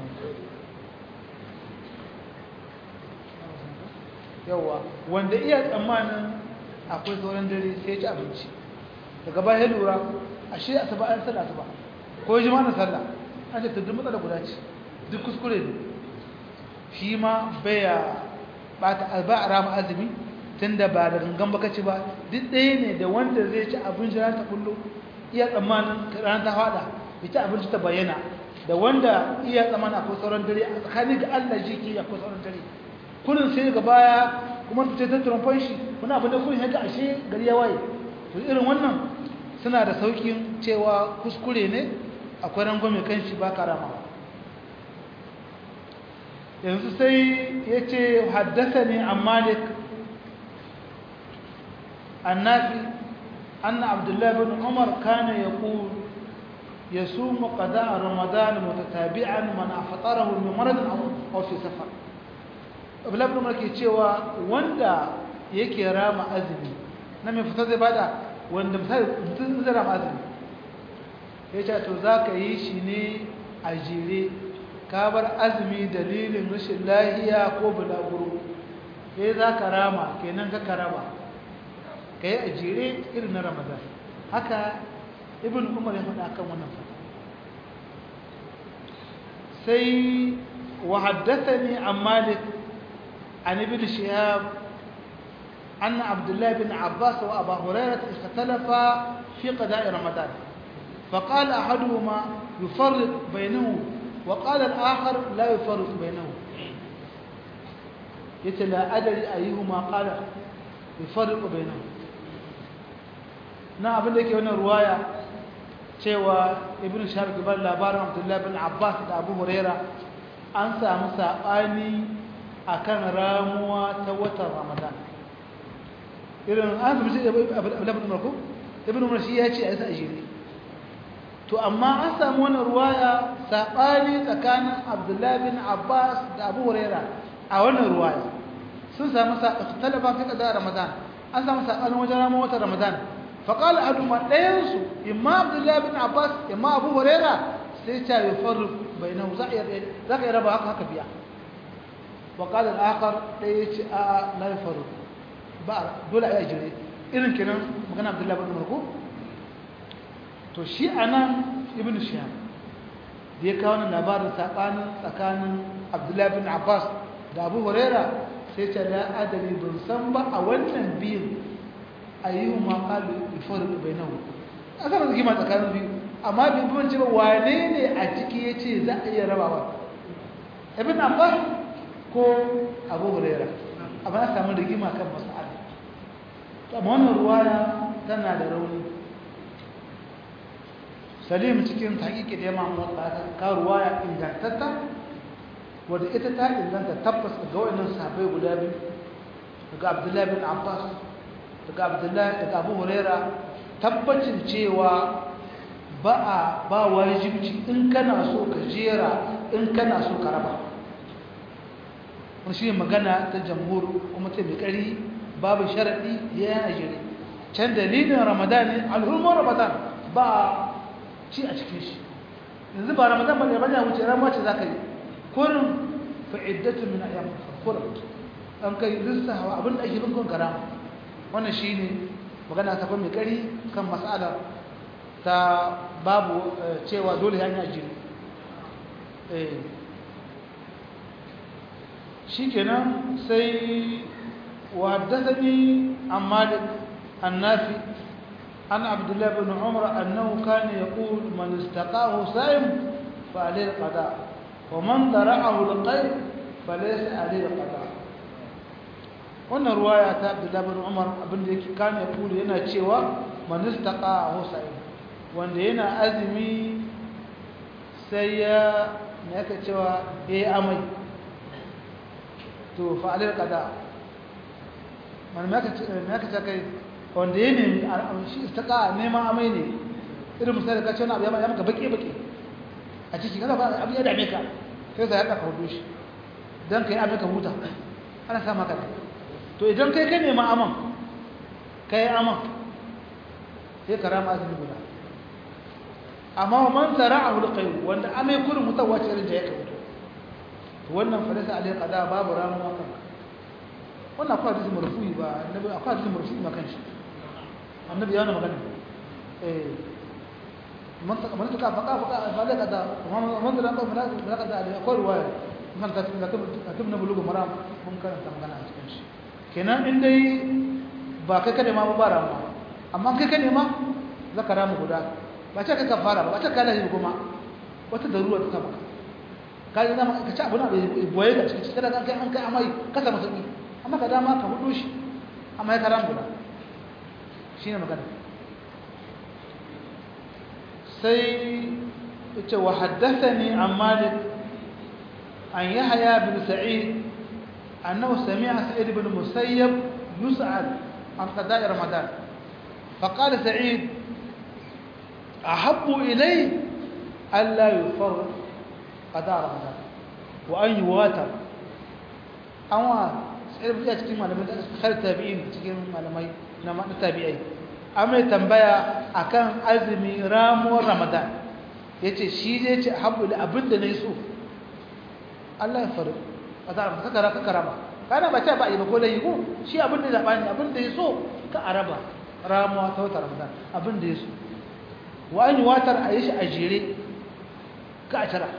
yawa wanda iya tsammanin akwai sauran dare sai ya ci abinci daga baya lura ashe asuba an sallah asuba ko jima'a sallah an ce tuddun matsala guda ce duk kuskure ne shi ma baya ba a rama azumi tun da ba da gangan baka ci ba duk ɗaya ne da wanda zai ci abinci ran ta kullu iya tsammanin ran ta fada ita abinci ta bayyana da wanda iya tsammanin akwai sauran dare a tsakanin ga Allah shi ke akwai sauran dare kullum sai ga baya kuma ta ta trompan shi kuna abin da kullum haka ashe gari ya waye to irin wannan suna da saukin cewa kuskure ne akwai rangwame kan shi ba karama yanzu sai ya ce haddasa ne a malik annafi anna abdullahi bin umar kana ya ku ya su muƙada a ramadan mutatabi'an mana fatarahu mai maradin a fi safar abdullahi bin umar ke cewa wanda yake rama azumi na mai fitar zai bada wanda mutum zai rama azumi ya ce to za ka yi shi ne a jere ka bar azumi dalilin rashin lahiya ko bulaguro ya za ka rama kenan ka karama ka yi a jere irin na ramadan haka ibn umar ya faɗa kan wannan fata sai wa haddathani an malik an ibn shihab أن عبد الله بن عباس وأبا هريرة اختلفا في قضاء رمضان فقال أحدهما يفرق بينه وقال الآخر لا يفرق بينه يتلا أدري أيهما قال يفرق بينه na abin da yake wannan ruwaya cewa ibn shahab kibar labarin abdullahi bin abbas da abu huraira an samu saɓani akan ramuwa ta watan ramadan irin an fi shi abdullahi bin marko ibn umar shi ya ce a yasa ajiyar to amma an samu wani ruwaya saɓani tsakanin abdullahi bin abbas da abu huraira a wannan ruwaya sun samu talaba fi ƙasa ramadan an samu saɓanin wajen ramar watan ramadan faƙala aduma ɗayansu imma abdullahi bin abbas imma abu huraira sai ta yi faru bai nan za ka yi raba haka haka biya wa ƙadar akar ɗaya ya ce a na yi faru ba dole a yi jire irin kenan magana abdullahi bin marko to shi a nan ibn shihab da ya kawo labarin saɓanin tsakanin abdullahi bin abbas da abu huraira sai ce da adali ban san ba a wannan biyun a yi wa maƙalu ifaru bai nan a sanar rigima tsakanin biyu amma bin bin ce ba wane ne a ciki ya ce za a iya rabawa ibn abbas ko abu huraira amma na samu rigima kan mas'ala amma wannan ruwaya tana da rauni salim cikin tahqiqi da imam mutaka ka ruwaya ingantatta wanda ita ta inganta tabbas ga wayannan sahabbai guda biyu daga abdullahi bin abbas daga abdullahi daga abu huraira tabbacin cewa ba a ba wajibci in kana so ka jera in kana so ka raba wani shi magana ta jamhur kuma ta mai kari babu sharaɗi ya yana jere can dalilin ramadan ne alhulmar ramadan ba ci a cikin shi yanzu ba ramadan ba ne ba ne wuce rama ce za ka yi kurin fa'iddatu min ayyam kurin an kai lissa hawa abin da ake bin kun karama wannan shi ne magana ta kuma mai kari kan mas'ala ta babu cewa dole ya yi ajiyar shi kenan sai وحدثني عن مالك النافي عن عبد الله بن عمر أنه كان يقول من استقاه سائم فعليه القضاء ومن ضرعه القيد فليس عليه القضاء wannan ruwaya ta Abdullah bin Umar abinda yake kan ya kula yana cewa man istaqa husayn wanda yana azumi sai ya me yake cewa eh amai to fa alal qada man me yake ce kai wanda ya nemi shi istaqa neman amai ne irin misali ka ce na abu ya maka baki baki a ciki kaga ba abu ya dame ka sai ka yaka ka hudu shi dan kai abin ka huta ana sa maka to idan kai ka nema aman kai aman sai ka rama azumi guda amma man zara'ahu alqayl wanda amai kurin mutawaci irin da yake mutu to wannan falasa alai qada babu ramuwa kan wannan akwai hadisi marfu'i ba annabi akwai hadisi marfu'i ma kanshi annabi yana magana eh man ta man ta faqa faqa falai qada man da kan falai qada alai akwai ruwaya man ta katibna bulugu maram mun karanta magana a cikin shi kenan in dai ba kai ka nema ba ba ramuwa amma kai ka nema za ka ramu guda ba ce ka kafara ba ba ce ka lahi kuma wata darura ta saba ka yi zama ka ci abu na boye da cikin cikin da kai an kai amai ka samu sauki amma ka dama ka hudu shi amma ya karam guda shi ne magana sai ce wa haddathani an malik an yahya bin sa'id annahu sami'a sa'id bin musayyab yus'al an qada'i ramadan فقال سعيد أحب إلي ألا يفرق قضاء رمضان وأن يواتر أما سعيد بن cikin malamai da khar tabi'in cikin malamai na tabi'ai amma tambaya akan azumi ramuwar ramadan yace shi zai ce habbu da abinda nayi so Allah ya faru qada ka kara ka karama kana ba ta ba yi ba ko dai ko shi abinda da bani abinda ya so ka araba ramuwa ta wata ramadan abin da ya so wa an yi watar a yi shi a jere ka a tara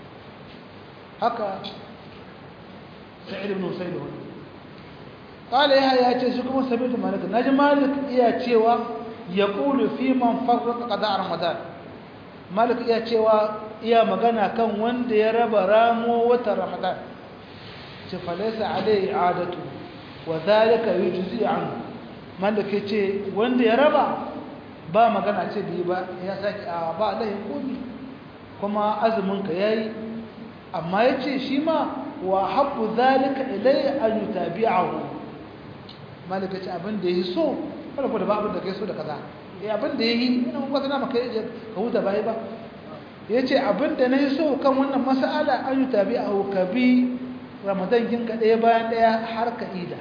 haka sa'id ibn usaid wani qala ya ya ce shi kuma sabitu malik naji malik iya cewa ya qulu fi man farraqa qada ramadan malik iya cewa iya magana kan wanda ya raba ramo wata ramadan ce falaysa alayhi adatu wa dhalika yujzi anhu mallaka ce wanda ya raba ba magana ce biyu ba ya saki a ba lahin komi kuma azumin ka yayi amma yace shi ma wa habbu zalika ilay an yutabi'ahu mallaka ce abin da yi so kada da ba abin da kai so da kaza eh abin da yayi ina mun kwatana maka yaje ka huta bai ba yace abin da nayi so kan wannan mas'ala an yutabi'ahu ka bi ramadan kin ka daya bayan daya har ka ida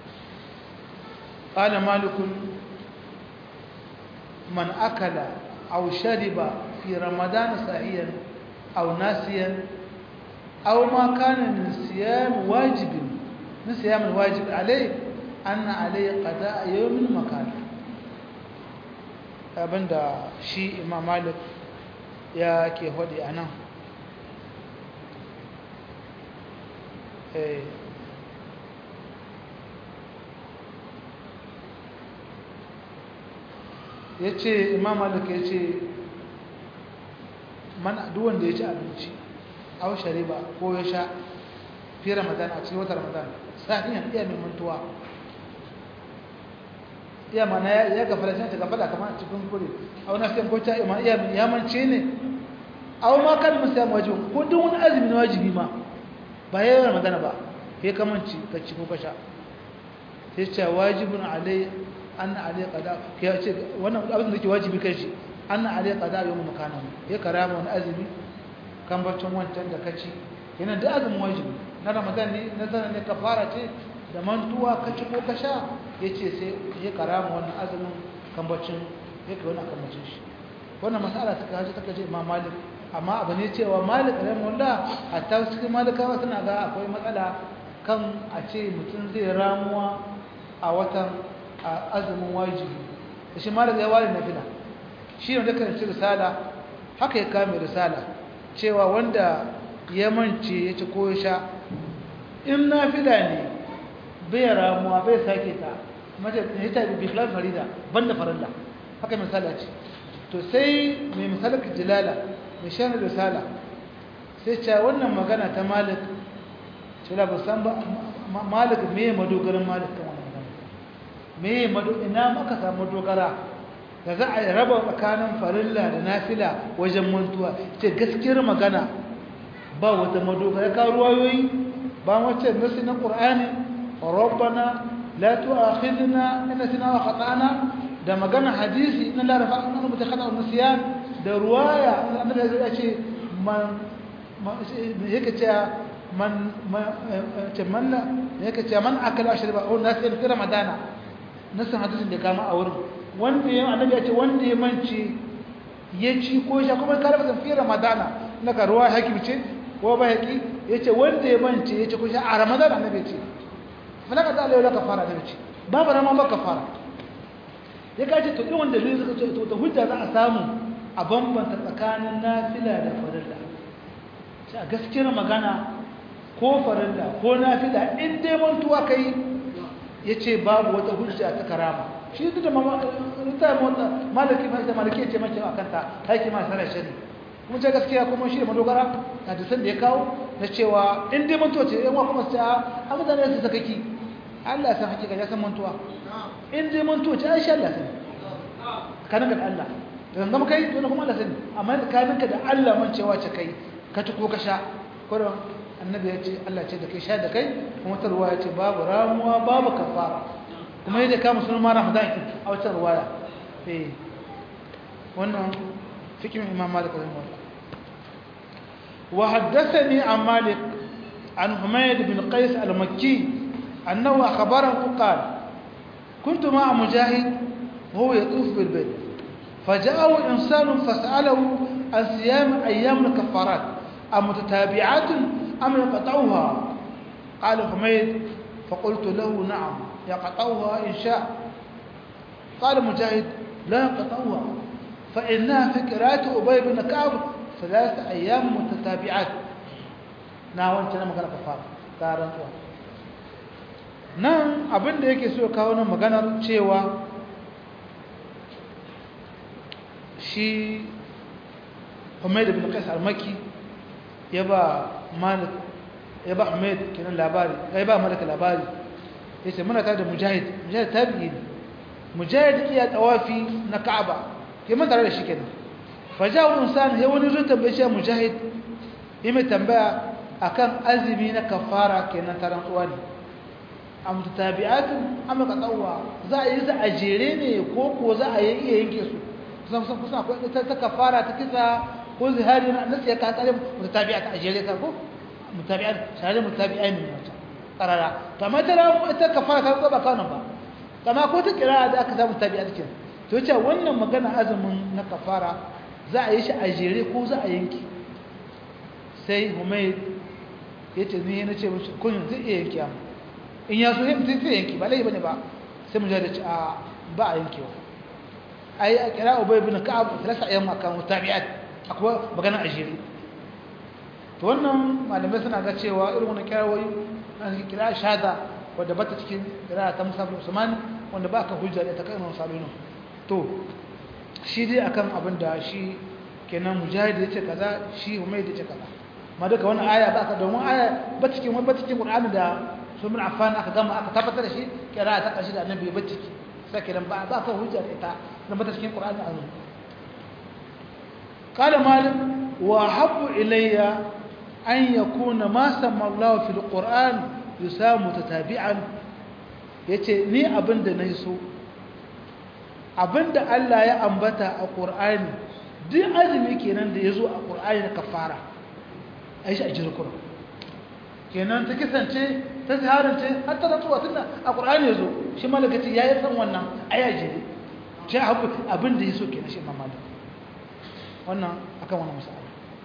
قال مالك من أكل aw shariba fi ramadan sa'iyan aw nasiyan aw ma kana min siyam wajibin min siyam alwajib alayhi anna alayhi qada yawmin makan abinda shi imam malik ya ke hodi anan eh ya ce imam malik ya ce duwanda ya ci abinci au shariba ko ya sha fi ramadan a cikin wata ramadan sahiyan iya mai mantuwa iya mana ya gafara can ta gafara kamar a cikin kure au na siyan kocin ima iya ya mance ne au ma kan musu ya wajibi ko duk wani azumi na wajibi ma ba ya yi ramadan ba ya kamanci ka ci ko ka sha sai ce wajibin alai anna alai qada ya ce wannan abin da yake wajibi kai shi anna alai qada yawm makana ya karama wani azumi kan barcin wancan da kaci yana da azumin wajibi na ramadan ne na zana ne kafara ce da mantuwa kaci ko ka sha yace sai ya karama wannan azumin kan barcin ya kai wannan kamacin shi wannan mas'ala ta kaje ta kaje imam malik amma abu ne cewa malik rahimahullah hatta su malikawa suna ga akwai matsala kan a ce mutum zai ramuwa a watan azumin wajibi da shi mara zai ware nafila shi ne da karanci risala haka ya kame risala cewa wanda ya mance ya ci ko ya sha in nafila ne bai ramuwa bai sake ta mace ya ta bi filar farida banda farilla haka misala ce to sai mai misalar jilala mai shan risala sai ce wannan magana ta malik ce la ba san ba malik me madogarin malik kan wannan magana me mado ina maka samu dogara da za a raba tsakanin farilla da nafila wajen mantuwa ce gaskiyar magana ba wata madogara ka ruwayoyi ba wace nasi na qur'ani rabbana la tu'akhidna in nasina wa khata'na da magana hadisi na la rafa an mutu khata wa nisyan da ruwaya annabi ya ce man yake cewa man ce man yake cewa man akala shirba o nasi fi ramadana nasan hadisin da kama a wurin wanda ya annabi ya ce wanda ya mance ya ci ko sha kuma ka rafa fi ramadana na ka ruwa hakim ce ko ba haki yace wanda ya mance ya ci ko sha a ramadana annabi ya ce falaka ta alayhi kafara da ce babu rama ba kafara ya kace to irin wanda zai suka ce to da hujja za a samu a bambanta tsakanin nafila da farilla sai a gaskiyar magana ko farilla ko nafila in dai mantuwa kai yace babu wata hujja ta karama shi duk da ta mota malaki mai da malaki ce mace akan ta haiki ma sanar shari kuma ce gaskiya kuma shi da madogara na da san da ya kawo na cewa in dai mantuwa ce yan kuma sai a mutane su sakaki Allah san hakika ya san mantuwa in dai mantuwa ce Aisha Allah sani kanin ka da Allah dan gama kai to kuma Allah sani amma kanin ka da Allah man cewa ce kai ka ci ko ka sha ko annabi ya ce Allah ce da kai sha da kai kuma ta ruwa ya ce babu ramuwa babu kafara kuma yadda kama sunan ma ramadan kin a wata ruwaya eh wannan fikin imam malik rahimahullah wa haddathani an malik an humayd bin qais al-makki annahu akhbarahu qala كنت مع مجاهد وهو يطوف بالبيت فجاءه إنسان فسأله عن صيام أيام الكفارات أمتتابعات أم يقطعها قال حميد فقلت له نعم يقطعها إن شاء قال مجاهد لا يقطعها فإنها في قراءة أبي بن كعب ثلاث أيام متتابعات ناوان تنا مغانا كفار كارن nan abin da yake so kawo nan maganar cewa shi Humayd ibn Qais al-Makki ya ba Malik ya ba Humayd kenan labari ya ba Malik labari yace muna tare da Mujahid Mujahid tabi'i ne Mujahid iya tawafi na Ka'aba ke mun tare da shi kenan fajawu insan ya wani zuwa tambaye shi Mujahid ya mai tambaya akan azumi na kafara kenan taran uwa ne am tabi'atun am qatawwa za a yi za a jere ne ko ko za a yi iya yanke su kusan kusan kusan akwai ta kafara ta kisa ko zihari na nasu ya ka tsare mutabi'at a jere ka ko mutabi'at shahada mutabi'ai ne mata karara to amma ta ramu ita kafara ta ba kana ba kama ko ta kira da aka samu tabi'at kin to yace wannan magana azumin na kafara za a yi shi a jere ko za a yanki sai humayd yace ni na ce mishi kun zai iya yanki amma in ya so sai sai yanki ba lai bane ba sai mu da ci a ba a yankewa ai a kira ubay ibn ka'ab talasa ayyam akan mutabi'at akwai magana a jere to wannan malamai suna ga cewa irin wannan kirawoyi an kira shada wadda bata cikin kira ta Musa bin Usman wanda ba ka hujja da ta kai wannan salonu to shi dai akan abin da shi kenan mujahid yace kaza shi umayd yace kaza ma duka wannan aya ba ka domin aya ba cikin wani ba cikin Qur'ani da sunan Affan aka gama aka tabbatar da shi kira ta kashi da annabi ba ciki sai kenan ba ba ka hujja da ita da bata cikin Qur'ani azumi قال مالك وحب إلي أن يكون ما سمى الله في القرآن يسام متتابعا yace ni abinda nayi so abinda Allah ya ambata a Qur'ani duk azumi kenan da yazo a Qur'ani na kafara ai shi a jirkura kenan ta kisance ta ziharance har ta rantsuwa tunda a Qur'ani yazo shi malaka ce yayi san wannan ayaji ne ce abinda yaso kenan shi mamaki wannan akan wannan mas'ala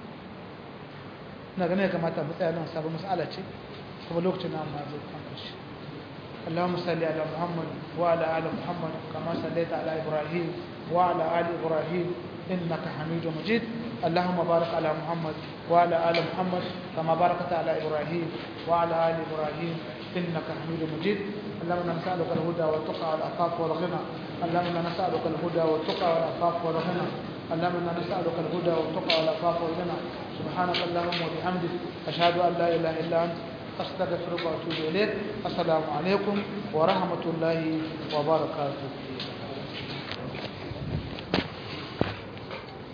ina ganin ya kamata mu tsaya nan sabon mas'ala ce kuma lokacin na ma zai kan karshe اللهم صل على محمد وعلى ال محمد كما صليت على ابراهيم وعلى ال ابراهيم انك حميد مجيد اللهم بارك على محمد وعلى ال محمد كما باركت على ابراهيم وعلى ال ابراهيم انك حميد مجيد اللهم نسالك الهدى والتقى والعفاف والغنى اللهم نسالك الهدى والتقى والعفاف والغنى اللهم انا نسالك الهدى والتقى والعفاف والغنى سبحانك اللهم وبحمدك اشهد ان لا اله الا انت استغفرك واتوب اليك السلام عليكم ورحمه الله وبركاته